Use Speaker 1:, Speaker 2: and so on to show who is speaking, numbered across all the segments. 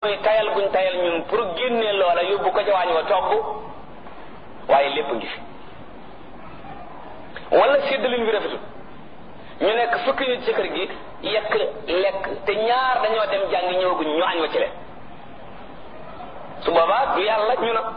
Speaker 1: mooy tayal guñ tayal ñun pour génne loola yóbbu ko ca waañ wa togg waaye lépp ngi fi wala séddalin bi rafetul ñu nekk fukki nit ci kër gi yekk lekk te ñaar dañoo dem jàngi ñëwaguñ ñu añ wa ci leen su boobaa du yàlla ñu na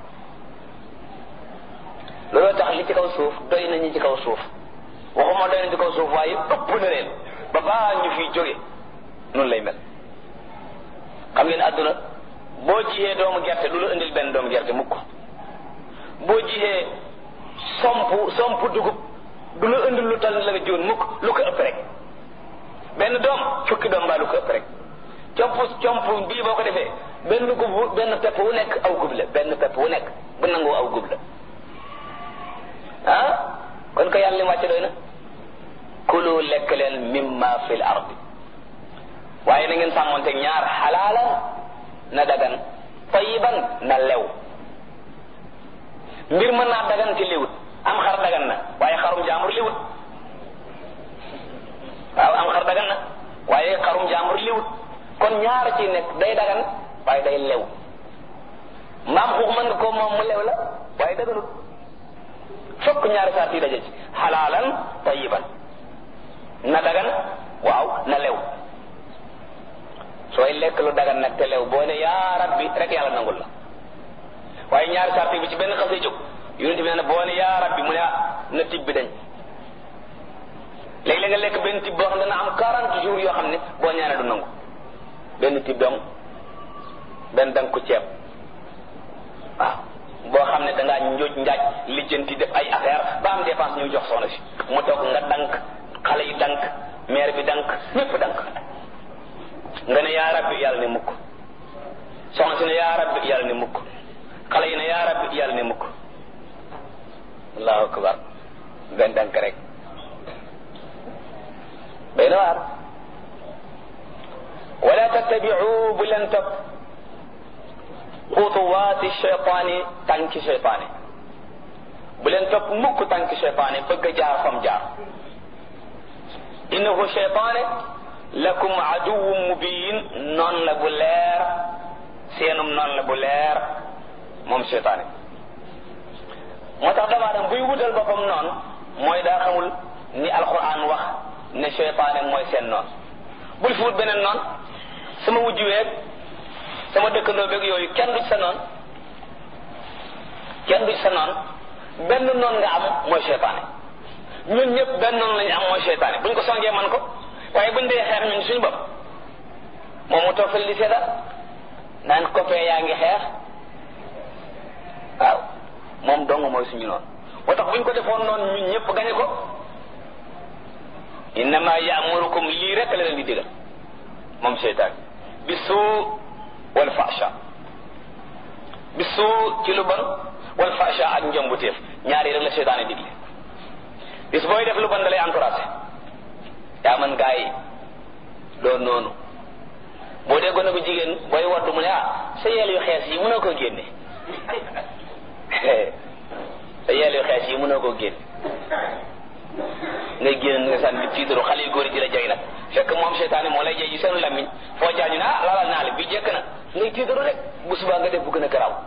Speaker 1: looloo tax li ci kaw suuf doy nañu ci kaw suuf waxuma doy nañu ci kaw suuf waaye ëpp na leen ba baa ñu fiy jóge noonu lay mel xam ngeen àdduna boo jiyee doomu gerte du la indil benn doomu gerte mukk boo jiyee somp somp dugub du la indil lu tal la nga jiwoon mukk lu ko ëpp rek benn doom fukki doom baa lu ko ëpp rek comp comp bii boo ko defee benn gub benn pepp wu nekk aw gub la benn pepp wu nekk bu nangoo aw gub la ah kon ko yàlla li mu wàcce doy na kulu lekk leen mimma fil ardi waaye na ngeen sàmmonte ñaar xalaalan na dagan tayiban na lew mbir mën naa dagan ci liwut am xar dagan na waaye xarum jaambur liwut waaw am xar dagan na waaye xarum jaambur liwut kon ñaar ci nekk day dagan waaye day lew mbaam xuux mën nga ko moom mu lew la waaye daganut fokk ñaari saat yi daje ci xalaalan tayiban na dagan waaw na lew sooy lekk lu dagan nag te lew boo ne yaa rabbi rek yàlla nangul la waaye ñaari saat bi ci benn xasee jóg yonent bi nee na boo ne yaa rabbi mu ne na tib bi dañ léegi-léeg nga lekk benn tib boo xam ne dana am 40 jours yoo xam ne boo ñaanee du nangu benn tib dong benn dang ko ceeb waaw boo xam ne dangaa njooj njaaj lijjanti def ay affaire ba am dépense ñuy jox soxna si mu toog nga dank xale yi dank maire bi dank ñépp dank nga ne yaa rabbi yàlla ne mukk soxna si ne yaa rabbi yàlla ne mukk xale yi ne yaa rabbi yàlla ne mukk allahu akbar benn dank rek bay na waar wala tattabiu bu leen topp xutuwaati cheytaani tànki cheytaani bu leen topp mukk tànki cheytaani bëgg a jaar fam jaar innahu cheytaane lakum aduwwun mubin noon la bu leer seenum noon la bu leer moom cheytaane moo tax dama dem buy wutal boppam noonu mooy daa xamul ni alquran wax ne cheytaane mooy seen noon bul fi wut beneen noon sama wujj weeg sama dëkkandoo beeg yooyu kenn du ci sa noon kenn du ci sa noon benn noon nga am mooy cheytaane ñun ñëpp benn noon lañu am mooy cheytaane buñ ko songee man ko waaye buñ dee xeex ñun suñu bopp moom mu toog fële di seetal naan copain yaa ngi xeex waaw moom dong mooy suñu noonu moo tax buñ ko defoon noonu ñun ñëpp gañe ko innama yaamurukum lii rek la leen di digal moom seytaan bi suu wal fasha bi suu ci lu bon wal fasha ak njombuteef ñaari rek la seytaane digle bis booy def lu bon da lay encouragé yaa man gaa yi doo noonu boo dee gone bu jigéen booy waddu mu ne ah sa yeel yu xees yi mënoo koo génne sa yeel yu xees yi mënoo koo génne ngay génn nga sànni tiitaru xale yu góor yi di la jay nag fekk moom seytaane moo lay jay yi seenu lammiñ foo jaañu ne ah laalal naa la bi jekk na ngay tiitaru rek bu subaa nga def bu gën a garaaw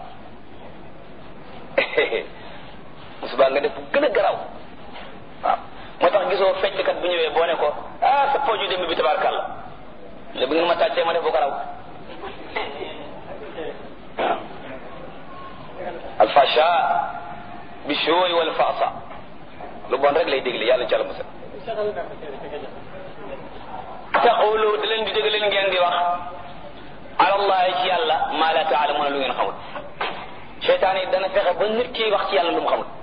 Speaker 1: bu subaa nga def bu gën a garaaw waaw moo tax gisoo fecckat bu ñëwee boo ne ko ah sa pooju dem bi tabaarkàlla le bu ngeen ma tàccee ma def bu garaaw waaw alfasha bi shooy wal faasa lu bon rek lay dégle yàlla ci àlla musal taqulu da leen di dégg leen ngeen di wax alallahi ci yàlla maa la taalamuuna lu ngeen xamul seytaan yi dana fexe ba nit ki wax ci yàlla lu mu xamul